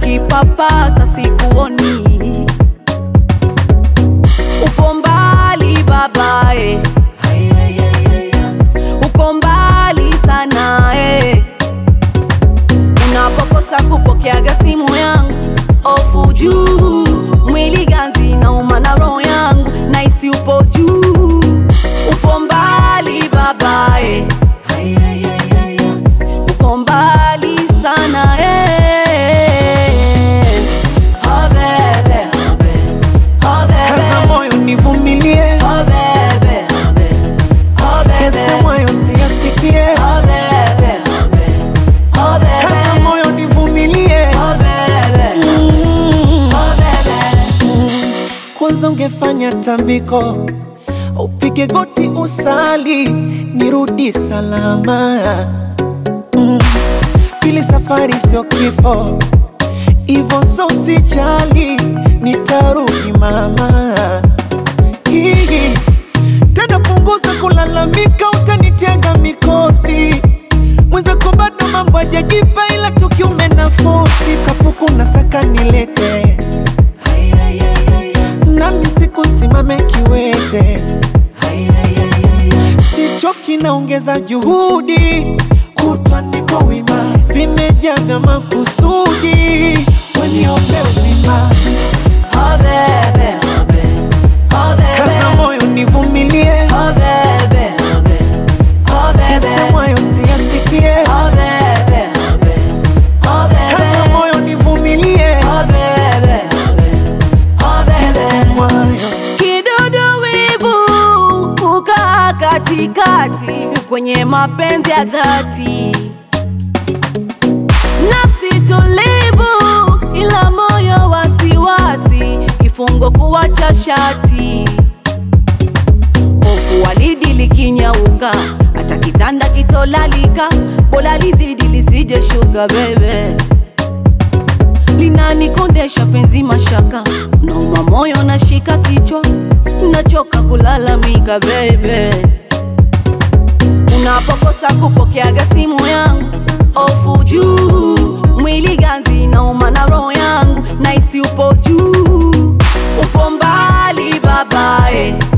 unanipapasa sikuoni, upo mbali babae, uko mbali sana eh. Unapokosa kupokeaga simu yangu, ofu juu, mwili ganzi nauma na roho yangu, naisi upo juu, upo mbali babae, uko mbali sana eh. Oh bebe, oh bebe, oh Kaza bebe, moyo nivumilie, oh bebe, oh bebe, oh bebe, yasemayo siyasikie. oh bebe, oh bebe, oh bebe. Kaza moyo nivumilie, Oh baby, Mm. oh baby, kwanza ungefanya tambiko, upige goti usali, nirudi salama. Mm. Pili, safari sio kifo, ivo so usijali, nitarudi mama. Hii tena, punguza kulalamika, utanitega mikosi mwenzako bado mambo hajajipa, ila tukiume na fosi kapuku na saka nilete nami siku simame kiwete, sichoki naongeza juhudi, kutwa niko wima, vimejaa vya makusudi, weniombe uzima, oh baby, oh baby, oh kaza baby, moyo nivumilie, oh baby, oh baby, oh baby, yasemwayo siyasikie, oh baby, oh baby, oh kaza baby, moyo nivumilie, oh baby, oh baby, oh baby. yasemwayo Kidudu wivu kukaa katikati kwenye mapenzi ya dhati, nafsi tulivu ila moyo wasiwasi, kifungo kuwacha shati, hofu walidi likinyauka, hata kitanda kitolalika, bora lizidi lisije shuka bebe linanikondesha penzi mashaka, nauma moyo nashika kichwa, nachoka kulalamika bebe. Unapokosa kupokeaga simu yangu, ofu juu, mwili ganzi nauma na roho yangu, naisi upo juu, upo mbali babae,